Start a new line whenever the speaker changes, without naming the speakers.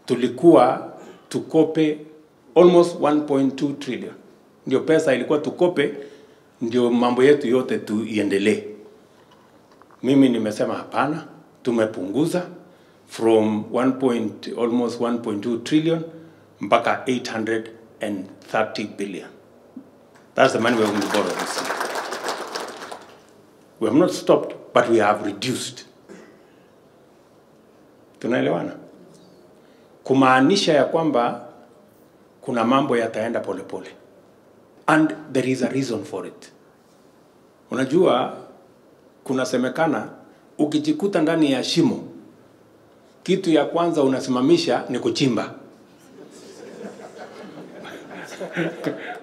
tulikuwa tukope almost 1.2 trillion, ndio pesa ilikuwa tukope, ndio mambo yetu yote tuiendelee. Mimi nimesema hapana, tumepunguza from 1 point, almost 1.2 trillion mpaka 830 billion. That's the money we're going to borrow this year. We have not stopped, but we have reduced. Tunaelewana? Kumaanisha ya kwamba kuna mambo yataenda polepole, and there is a reason for it. Unajua, kunasemekana ukijikuta ndani ya shimo, kitu ya kwanza unasimamisha ni kuchimba